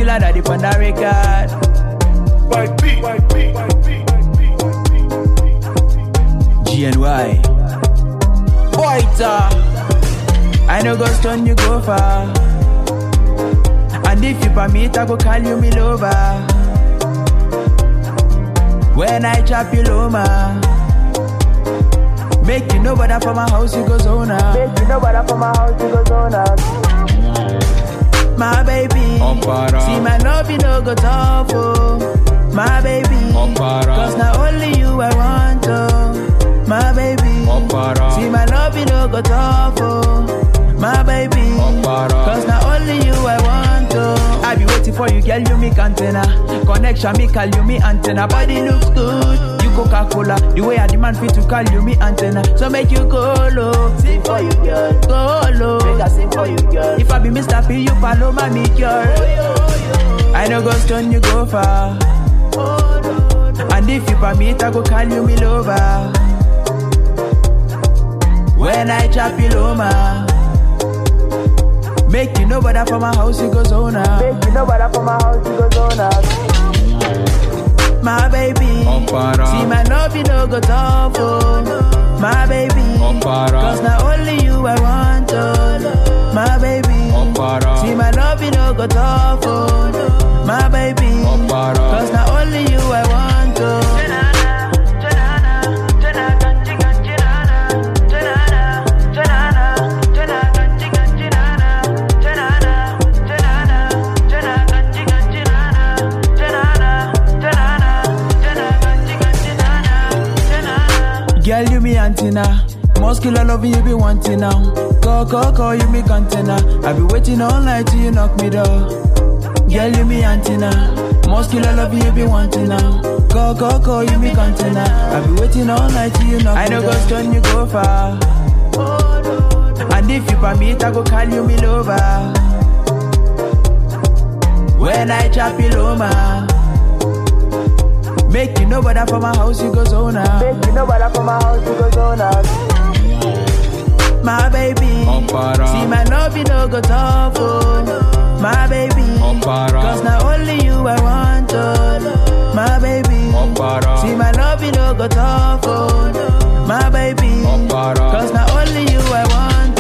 killer that dip on the record. GNY. Boyta. I know go stone you go far. And if you permit, I go call you me lover. When I chop you loma. Make you know better for my house, you go zona. Make you know better for my house, you go zona. My baby. Opara. See my love, you know go tough, oh. My baby. Opara. Cause now only you I want, oh. My baby. Opara. See my love, you know go tough, oh. My baby. Opara. Cause now only you I want, oh. I be waiting for you, girl, you me antenna. Connection, me call you me antenna. Body looks good. You Coca-Cola. The way I demand fit to call you me antenna. So make you go low. Sing for you, girl. Go low. Make I sing for you, girl. If I be Mr. P, you follow my me, girl. I know go stone, you go far. And if you permit, I go call you me lover. When I chop you loma. Make you know better for my house, you go zona. Make you know better for my house, you go zona. My baby. Opara. See my love, you know go tough, oh. My baby. Opara. Cause now only you I want, oh. My baby. Opara. See my love, you know go tough, oh. My baby. Opara. Cause now only you I want, oh. Girl, you me antenna. Muscular loving you be wanting now. Call, call, call you me container. I be waiting all night till you knock me door. Girl, you me antenna. Muscular loving you be wanting now. Call, call, call you me container. I be waiting all night till you knock me door. I know go stone you go far. And if you permit, I go call you me lover. When I chop you loma. Make you know better for my house, you go zona. Make you know better for my house, you go zona. My baby. Opara. See my love, you know go tough, oh. My baby. Opara. Cause now only you I want, oh. My baby. Opara. See my love, you know go tough, oh. My baby. Opara. Cause now only you I want,